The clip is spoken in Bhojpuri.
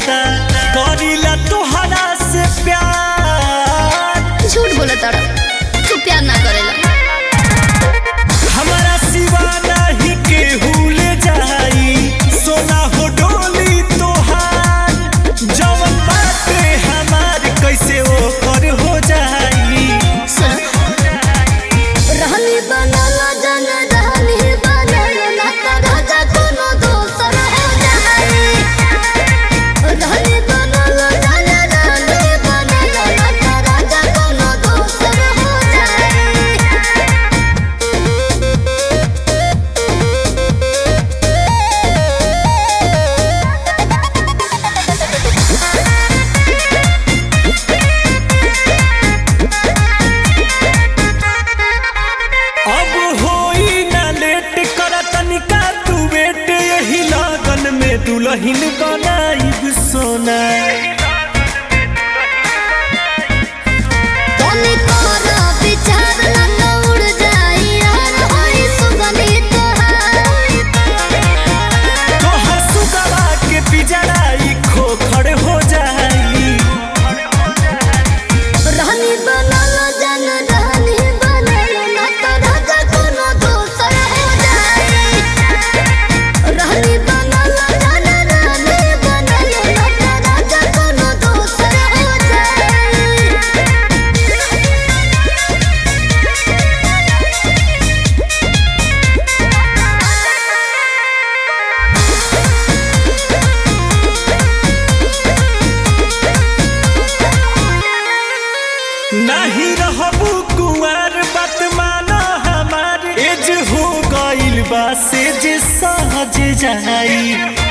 ज्यादा करीला तोहरा से प्यार झूठ बोला तारा तू प्यार ना करेला हमारा सिवा नहीं केहू ले जाई सोना हो डोली तोहार जवन बाटे हमार कैसे ओकर हो जाई सुन रहनी बनल जन रहनी बनल ना त राजा कोनो दोसर हो जाई रहनी बनल जन रहनी बनल ना त राजा कोनो दोसर हो जाई अब होई ना लेट कर तनिका तू बेट यही लगन में दुल्हन बनाई सोना तनी तोरा विचार ना न उड़ जाई यार होई सुगंधी तोहार तोहर सुगवा के पिजड़ाई खोखड़ हो जाई रहनी बनल जन रहनी बनल ना त राजा कोनो दोसर हो जाई रहनी बनल जन रहनी बनल ना त राजा कोनो दोसर हो जाई नहीं रहबू कुंवर बात माना हमार एज हो गइल बा से जे सहज जाई